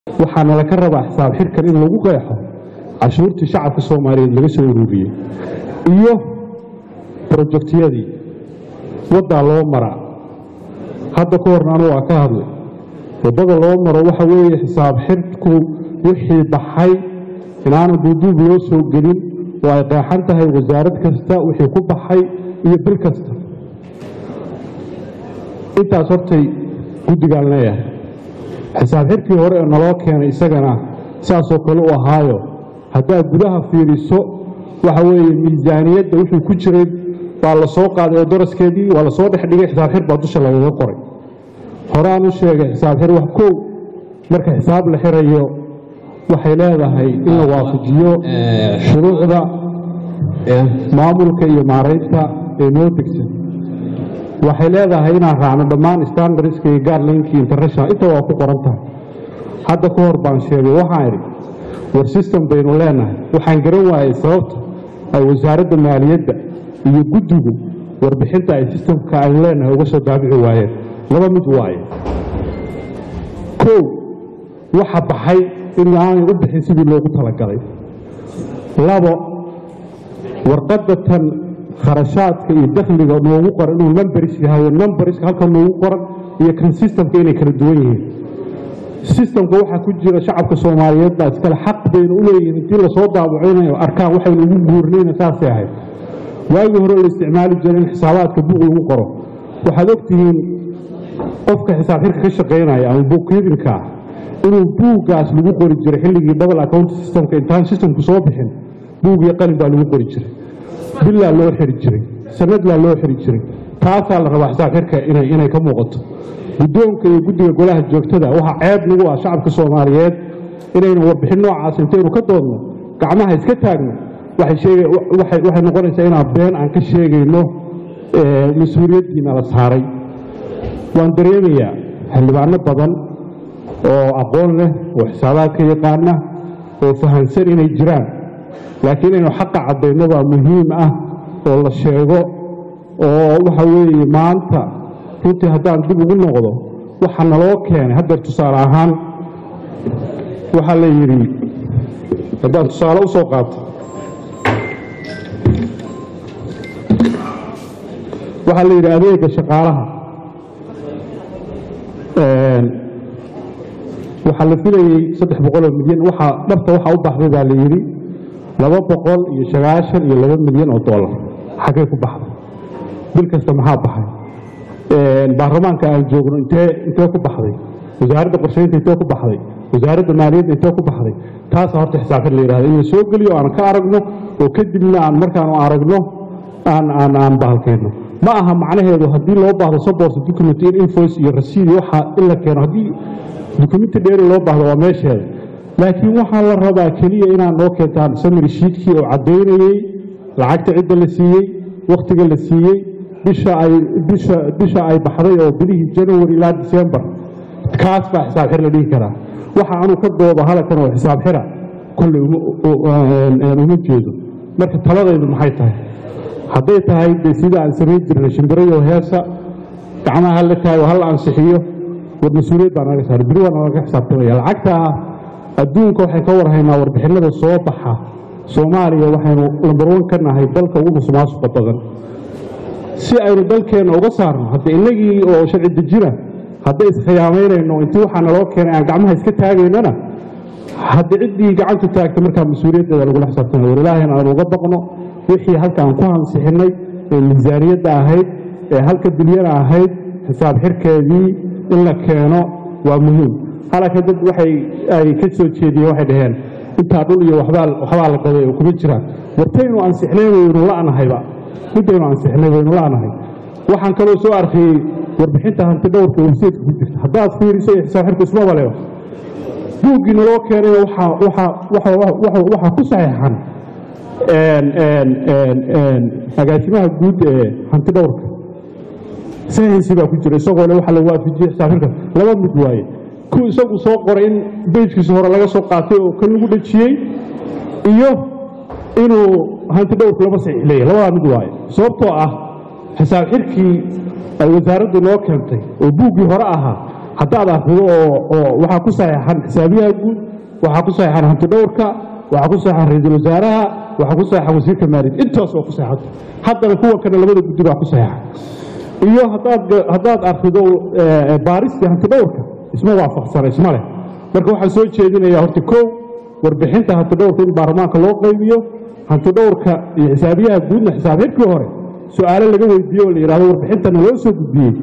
waxaana laga rabaa xisaab xirkan in lagu qeexo cashuurtii shacabka soomaaliyeed laga soo ururiyey iyo brojektiyadii waddaa loo maraa hadda ka horna anu waa ka hadlay waddada loo maro waxa weeye xisaab xirku wixii baxay inaanu duuduub loo soo gelin oo ay qeexan tahay wasaarad kasta wixii ku baxay iyo bil kasta intaas hortay guddigaan leeyahay xisaab xirkii hore ee naloo keenay isagana saasoo kale u ahaayo haddaad gudaha fiiriso waxa weeye miisaaniyadda wixii ku jiray waa la soo qaaday oo daraskeedii waa la soo dhex dhigay xisaab xir baa dusha lagaga qoray horaan u sheegay xisaab xir wax kow marka xisaab la xirayo waxay leedahay in la waafajiyo shuruucda maamulka iyo maaraynta ee noo degsan waxay leedahay inaan raacno dhammaan standardska iyo gaarlinkii international inta waa ku qoran tahay hadda ka hor baan sheegay waxaan idhi war system baynu leenahay waxaan garan waayey sababta ay wasaaradda maaliyadda iyo guddigu warbixinta ay sistamka aynu leenahay uga soo daabici waayeen laba mid waaye kow waxa baxay in aanay u bixin sidii loogu talagalay labo warqadda tan kharashaadka iyo dakhliga noogu qoran inuu numberis yahay numberiska halka noogu qoran iyo kan sistamka inay kala duwan yihiin sistamka waxaa ku jira shacabka soomaaliyeed baa iskale xaq baynu u leeyihiin intii lasoo daabacinayo arkaan waxaynu ugu guurnayna saasay ahayd waagii hore la isticmaali jiray in xisaabaadka buuq lagu qoro waxaad ogtihiin qofka xisaab xirka ka shaqaynaya ama bookkeedinka ah inuu buuggaas lagu qori jiray xilligii double account systemka intaan systemku soo bixin buug iyo qalin baa lagu qori jiray bilaa loo xiri jiray sanadlaa loo xiri jiray taasaa la rabaa xisaab xirka inay ka muuqato guddoonka iyo guddiga golaha joogtada waxaa ceeb nagu ah shacabka soomaaliyeed inaynu warbixin noocaas intaynu ka doodno gacmaha iska taagno waxay noqonaysaa inaan been aan ka sheegayno mas-uuliyaddiina la saaray waan dareemayaa xildhibaano badan oo aqoon leh oo xisaabaadka yaqaana oo fahamsan inay jiraan laakiin inaynu xaqa caddayno baa muhiim ah oo la sheego oo waxa weeye maanta runtii haddaan dib ugu noqdo waxa naloo keenay haddeer tusaale ahaan waxaa la yidhi haddaan tusaale u soo qaato waxaa la yidhi adeega shaqaalaha waxaa la filayey saddex boqoloo milyan waxaa dhabta waxaa u baxday baa la yidhi laba boqol iyo sagaashan iyo laba milyan oo dollar xaggay ku baxday bil kasta maxaa baxay baarlamaanka aan joogno intee intee ku baxday wasaaradda qorshaynta intee ku baxday wasaaradda maaliyadda intee ku baxday taasa horta xisaabxir la yidhahda in la soo geliyo aan ka aragno oo kadibna aan markaanu aragno aan aan aan bahalkeenno ma aha macnaheedu haddii loo baahdo sabors document in invoice iyo rasiid waxa in la keeno haddii dukumenti dheeri loo baahdo waa meesheeda laakiin waxaa la rabaa keliya inaad noo keentaan samiri shiidkii oo caddaynayey lacagta cidda la siiyey wakhtiga la siiyey bisha ay bisha bisha ay baxday oo bilihii january ilaa december kaas baa xisaab xir la dhihi karaa waxa anu ka doodo halkan oo xisaab xira kolley uma jeedo marka taladaydu maxay tahay hadday tahay de sida aan samayn jirnay shimbirayo heesa gacmaha hala taago hala ansixiyo war mas-uuliyad baa naga saaray beri waa nalaga xisaabtamaya lacagta adduunka waxay ka warhaynaa warbixinada soo baxa soomaaliya waxaynu lambar wan ka nahay dalka ugu musuqmaasuqa badan si aynu dalkeenna uga saarno hadda innagii oo sharci dejina hadday iskhiyaamaynayno intii waxaa naloo keenay aan gacmaha iska taagaynana hadda ciddii gacanta taagta markaa mas-uuliyaddeeda lagula xisaabtamay war ilaahayna aan uga baqno wixii halka aan ku hansixinnay ee miisaaniyadda ahayd ee halka bilyana ahayd xisaab xirkeedii in la keeno waa muhiim halaka dad waxay ay ka soo jeediyeen waxay dhaheen intaa dhul iyo waxbaa waxbaa la gaday oo kuma jiraan wartaynu ansixnay waynu la'nahayba midaynu ansixnay waynu la'nahay waxaan kaloo soo arkayey warbixinta hanti dhowrka websaytka ku jirta haddaad fiiriso iyo xisaab xirku isma baleba buuggii naloo keenay waxaa ku saxeexan agaasimaha guud ee hanti dhowrka sahinsi baa ku jira isagoo le waxa la waafajiyey xisaabxirka laba mid waaye ku isagu soo qoray in beyjkiisa hore laga soo qaatay oo kan lagu dhejiyey iyo inuu hanti dhowrku laba saxiix leeyahy labadaa mid waaye sababtoo ah xisaab xirkii ay wasaaraddu noo keentay oo buuggii hore ahaa haddaad akhrido oo oo waxaa ku saxeexan xisaabiyaha guud waxaa ku saxeexan hantidhowrka waxaa ku saxeexan ra-iisul wasaaraha waxaa ku saxeexan wasiirka maaliyad intaas oo ku saxeexan haddana kuwa kale labada guddi baa ku saxeexan iyo haddaad haddaad akhrido baaristii hantidhowrka isma waafaqsana isma leh marka waxaan soo jeedinayaa horta kow warbixinta hantidhowrka in baarlamaanka loo qaybiyo hantidhowrka iyo xisaabiyaha guudna xisaab xidhkii hore su-aalo laga weydiiyo oo la yidhahdo warbixintana loo soo gudbiyey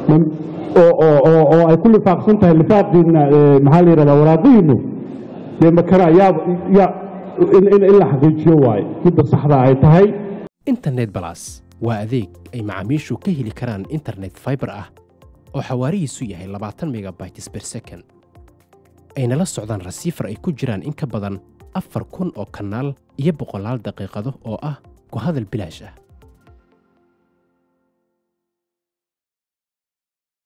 oo ay ku lifaaqsan tahay lifaaqiina maxaa la yidhahdaa waraaqihiinu dee makana yaa yaa in la xaqiijiyo waaye midda saxda ay tahay internet balas waa adeeg ay macaamiishu ka heli karaan internet fiber ah oo xawaarihiisu yahay labaatan megabytes per second ayna la socdaan rasiifar ay ku jiraan in ka badan afar kun oo kanaal iyo boqolaal daqiiqado oo ah ku hadal bilaash ah